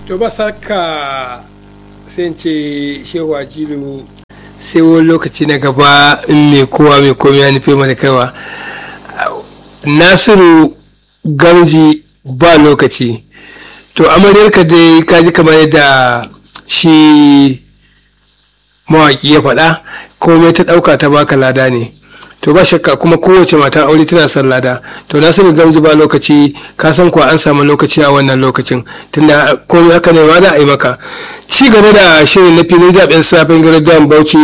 to ba saka sai ce shehu ajilu sai wani lokaci na gaba in mai kowa mai komai ya nufi mana kaiwa nasiru gamji ba lokaci to amaryarka dai kaji kamar yadda shi mawaki ya faɗa komai ta ɗauka ta baka lada ne to ba shakka kuma kowace mata aure tana son lada to na sani gamji ba lokaci ka san kuwa an samu lokaci a wannan lokacin tunda komai haka ne ma za a yi maka ci gaba da shirin na filin zaben safin gardan bauchi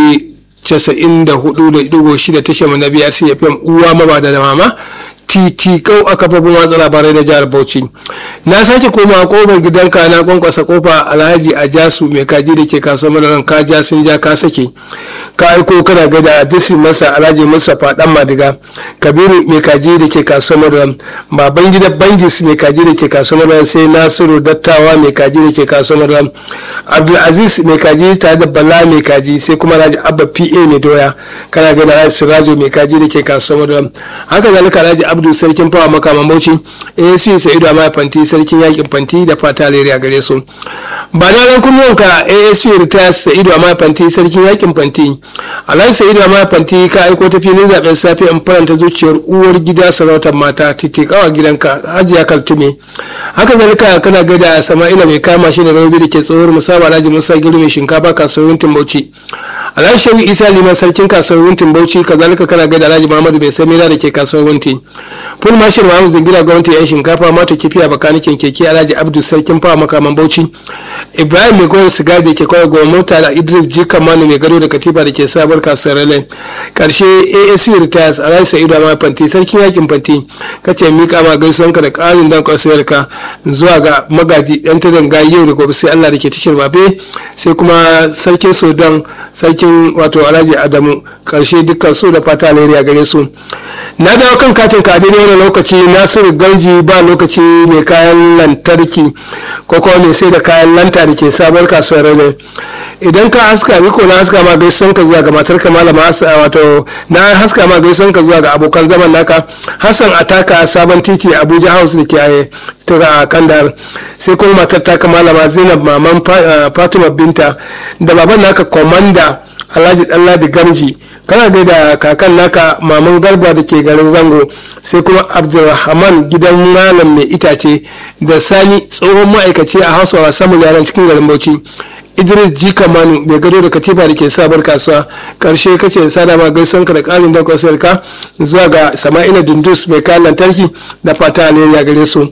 94.6 tashar mu na biyar cfm uwa maba da mama titikau a kafofin watsa labarai na jihar bauchi na sake koma kofar gidanka na kwankwasa kofa alhaji a jasu mai kaji da ke kasuwar madaran ka ja sun ja ka sake ka aiko kana ga da disi masa alhaji mustapha dan madiga kabiru mai kaji da ke kasuwar madaran baban gida bangis mai kaji da ke kasuwar madaran sai nasiru dattawa mai kaji da ke kasuwar madaran abdulaziz mai kaji tare da bala mai kaji sai kuma alhaji abba pa mai doya kana ga da alhaji sirajo mai kaji da ke kasuwar madaran haka zalika alhaji abdu sarkin fawa makaman bauchi asc sa'idu amma fanti sarkin yakin fanti da fata leriya gare su ba na ran kunnuwanka asc retires sa'idu amma fanti sarkin yakin fanti alhaji sa'idu amma fanti ka aiko ta filin zaben safe in faranta zuciyar uwar gida sarautar mata titikawa gidanka hajiya kaltume haka zalika kana gada sama'ila mai kama shi da rabi da ke tsohuwar musaba alhaji musa giru mai shinkafa kasuwar timbauchi alhaji shehu isa liman sarkin kasuwar wuntin bauchi kazalika kana gaida alhaji muhammadu bai sai mera da ke kasuwar wunti full marshal muhammad zingira gwamnati yan shinkafa mata kifiya bakanikin keke alhaji abdu sarkin fawa makaman bauchi ibrahim mai goyon sigar da ke kawai goma mota da idris jika manu mai gado da katifa da ke sabar kasuwar raleigh karshe asu retires alhaji sa'idu amma fanti sarkin yakin fanti kace mika ma gaisuwanka da karin dan kwasiyarka zuwa ga magaji yan tadan gayi yau da gobe sai allah da ke tashar babe sai kuma sarkin sudan sarkin wato alhaji adamu karshe dukkan su da fata alheri gare su na dawo kan katin ka daidai wani lokaci nasiru ganji ba lokaci mai kayan lantarki ko kuma mai sai da kayan lanta da ke sabuwar kasuwar rane idan ka haska ni ko na haska ma gaisuwan ka zuwa ga matar ka malama wato na haska ma gaisuwan ka zuwa ga abokan zaman naka hassan ataka sabon titi abuja house da ke tura kandar sai kuma matar ta malama zainab maman fatima binta da baban naka komanda alhaji ɗanladi gamji kana dai da kakan naka maman garba da ke garin zango sai kuma abdulrahman gidan malam mai itace da sani tsohon ma'aikaci a hausawa samun yaran cikin garin bauchi idris ji kamanu mai gado da katifa da ke sabar kasuwa karshe kace sada ma gaison ka da karin daukar sayarka zuwa ga sama'ila dundus mai kayan lantarki da fata alheri gare su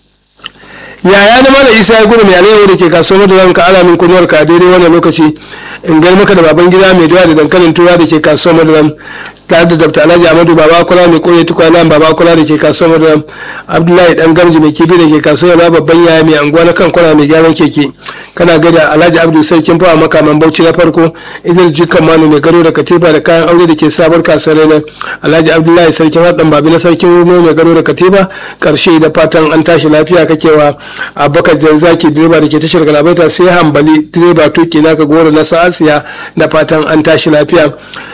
yaya na mana isa ya gudu mai alayyahu da ke kasuwar da ranka alamin kunuwar ka daidai wannan lokaci in gai maka da baban gida mai dawa da dankalin tura da ke kasuwar madaram tare da dr alhaji amadu baba kula mai koya tukwana baba kula da ke kasuwar madaram abdullahi dan gamji mai kifi da ke kasuwar na babban yaya mai anguwa na kan kwana mai gyaran keke kana gada alhaji abdu sarkin fawa makaman bauchi na farko idan jikan manu mai gado da katifa da kayan aure da ke sabar kasuwar ne alhaji abdullahi sarkin haɗin babi na sarkin rumo mai gado da katifa karshe da fatan an tashi lafiya kakewa abubakar janzaki direba da ke tashar galabaita sai hambali direba tuki naka goro na sa'asiya da fatan an tashi lafiya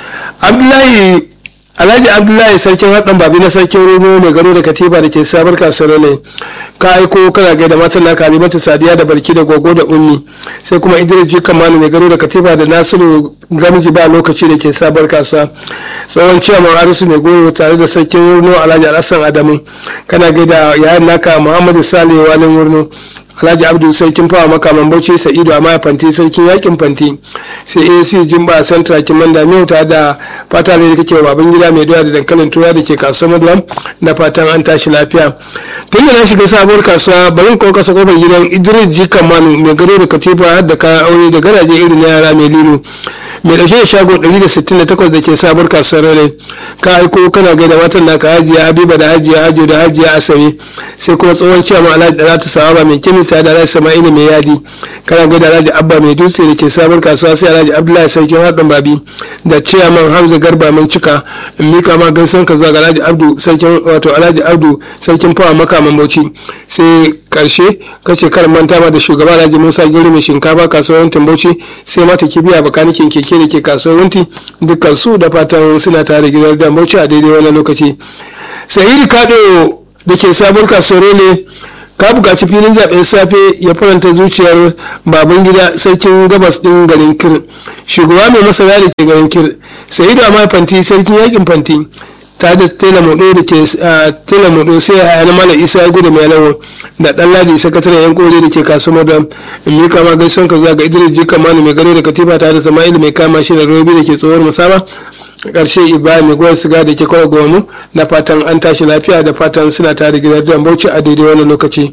abdullahi alhaji abdullahi sarkin haɗin babi na sarkin rumo mai gado da katiba da ke sabar kasuwar ne ka aiko kana gai da matan naka alimatu sadiya da barki da gogo da ummi sai kuma idris ji kamanu mai gado da katiba da nasiru gamji ba lokaci da ke sabar kasuwa tsohon ciyaman arisu mai goro tare da sarkin wurno alhaji alhassan adamu kana gai da yayan naka muhammadu sale walin wurno alhaji abdu sarkin fawa makaman bauchi sa'idu a maya fanti sarkin yakin fanti sai asp jimba santra kiman da miyauta da fata ne da kake baban gida mai doya da dankalin tura da ke kasuwar madulam na fatan an tashi lafiya tun da na shiga sabuwar kasuwa bari ko kasa kofar gidan idris jikan manu mai gado da katifa da kayan aure da garaje irin na yara mai lilo mai ɗauke da shago 168 da ke sabuwar kasuwar rane ka aiko kana gaida matan naka hajiya habiba da hajiya hajo da hajiya asabe sai kuma tsohon ciyaman alhaji da ta sawaba mai kimista da alhaji sama'ila mai yadi kana gaida alhaji abba mai dutse da ke sabuwar kasuwa sai alhaji abdullahi sarkin haɗin babi da ciyaman hamza garba mai cika in mika ma gaisan ka zuwa ga alhaji abdu sarkin wato alhaji abdu sarkin fawa makaman bauchi sai karshe kace kar manta ma da shugaba alhaji musa giri mai shinkafa kasuwar bauchi sai mata kibiya bakanikin keke da ke kasuwar wunti dukkan su da fatan suna tare gidan da bauchi a daidai wani lokaci sa'idu kado da ke sabuwar kasuwar ne ka buƙaci filin zaɓen safe ya faranta zuciyar baban gida sarkin gabas ɗin garin kir shugaba mai masana da ke garin kir sa'idu amma fanti sarkin yakin fanti ta da tela modo da ke tela modo sai a yana mala isa ya gudu mai lawo da dan ladi sakataren yan kore da ke kasuwar da mi kama gaison ka zuwa ga idris jika manu mai gare da katifa ta da sama'il mai kama shi da robi da ke tsohuwar musama karshe ibrahim mai goyon siga da ke kawai gonu da fatan an tashi lafiya da fatan suna tare gidan bauchi a daidai wannan lokaci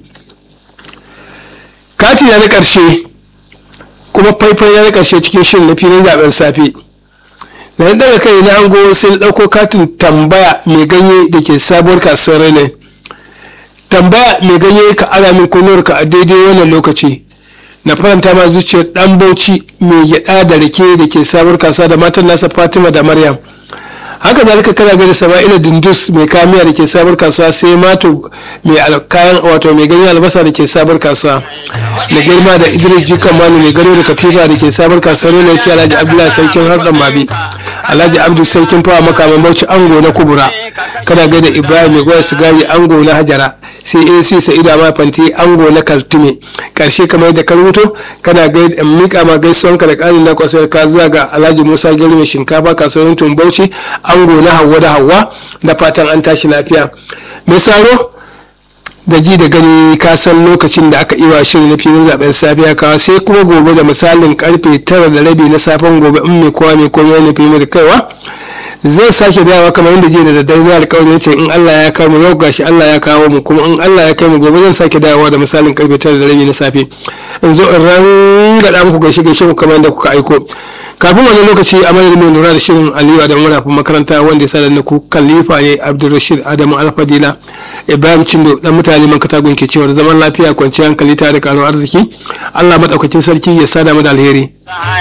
kati na karshe kuma faifan ya na karshe cikin shirin na filin zaben safe da na daga kai na hango sai na ɗauko katin tambaya mai ganye da ke sabuwar kasuwar rene tambaya mai ganye ka ara min ka a daidai wannan lokaci na faranta ma zuciyar dan bauchi mai gyada da rake da ke sabuwar kasuwa da matan nasa fatima da maryam haka zalika kana gani sama'ila dindus mai kamiya da ke sabuwar kasuwa sai mato mai kayan wato mai ganyen albasa da ke sabuwar kasuwa da girma da idris jikan manu mai gano da katifa da ke sabuwar kasuwa ne sai alhaji abdullahi sarkin harɗan babi alhaji abdu sarkin fawa makaman bauchi ango na kubura kana gaida ibrahim mai goya sigari ango na hajara sai ac sa'idu ma fanti ango na kaltume karshe kamar yadda ka rubuto kana gaida mika ma gaisuwan ka da ƙarin na kwasar ka zuwa ga alhaji musa gari mai shinkafa kasuwar tumbauchi ango na hawa da hawa da fatan an tashi lafiya mai saro da ji da gani ka san lokacin da aka iwa shirin na filin zaben safiya kawa sai kuma gobe da misalin karfe tara da rabi na safen gobe in mai kowa mai komai na fi da kaiwa zai sake dawa kamar yadda jiya da daddare na alƙawarin ce in Allah ya kawo mu yau gashi Allah ya kawo mu kuma in Allah ya kai mu gobe zan sake dawowa da misalin karfe tara da rabi na safe in zo in rangada muku gaishe gaishe ku kamar yadda kuka aiko kafin wani lokaci a madadin mai lura da shirin aliyu adamu marafin makaranta wanda ya sa da ku khalifa ne abdulrashid adamu alfadila ibrahim cindo dan mutane man katagun ke cewa zaman lafiya kwanciyar hankali tare da karuwar arziki allah madaukakin sarki ya sada mu da alheri